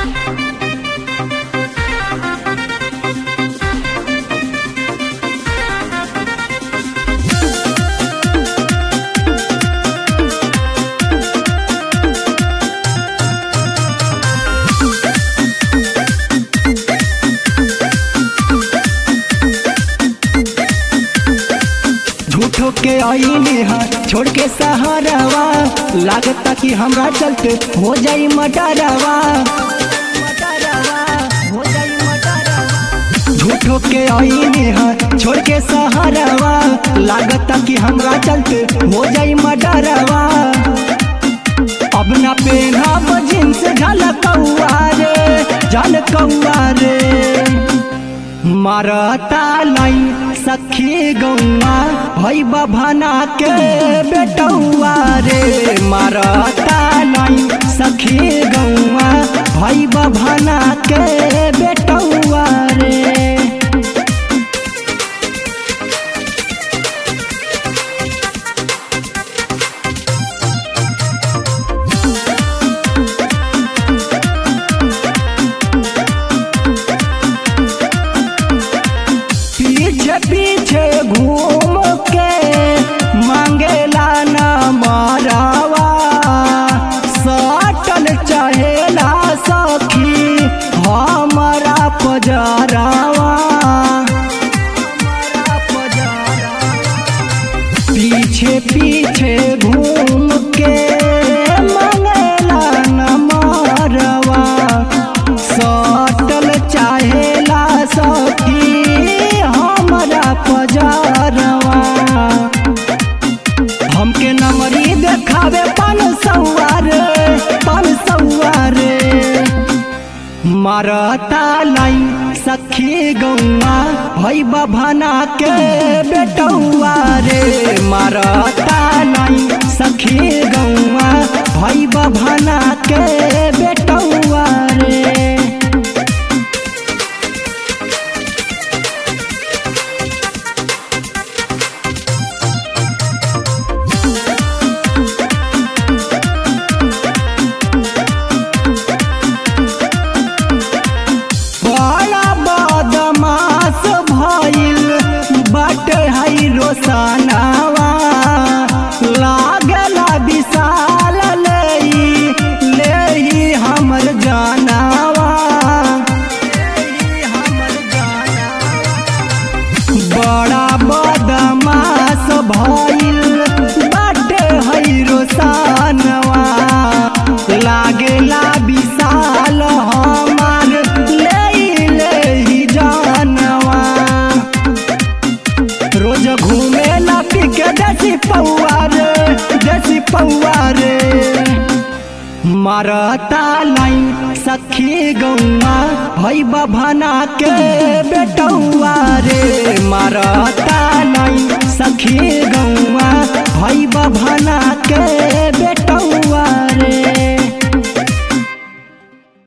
झूठो के आईने हा छोड़ के सहारावा लागता कि हमरा चलते हो जाई मटारावा झूठो के आईने हा छोड़ के सहारावा लागता कि हमरा चलते हो जाई मटारावा अब ना पेना जींस झलकौआ रे झलकौआ रे मारता लाई सखी गौआ भई बभाना के बेटौआ रे मारता लाई सखी गौआ भई बभाना के बेटौआ रे पीछे पीछे घूम के मांगेला न मारावा सटल चहेला सखी हमारा पजरावा पीछे पीछे घूम के मांगेला न मारवा सटल चाहेला सखी हमरा पजारवा हमके नमरी देखावे पान सौआर पान सौआर मारता लाई सखी गौआ भई बभाना के बेटौआ रे मारता लाई सखी गौआ भई बभाना के बेटौआ रे बड़ा बदमाश भइल बट है रोसनावा लागला विशाल लेई लेई हमर जानावा बड़ा बदमाश भइल बट है रोसनवा लागेला विशाल हमार ले ले जानवा रोज घूमे ला पिके देसी पौआ रे देसी पौआ रे मारता लाई सखी गौआ भई बभाना के बेटौआ रे मारता लाई सखी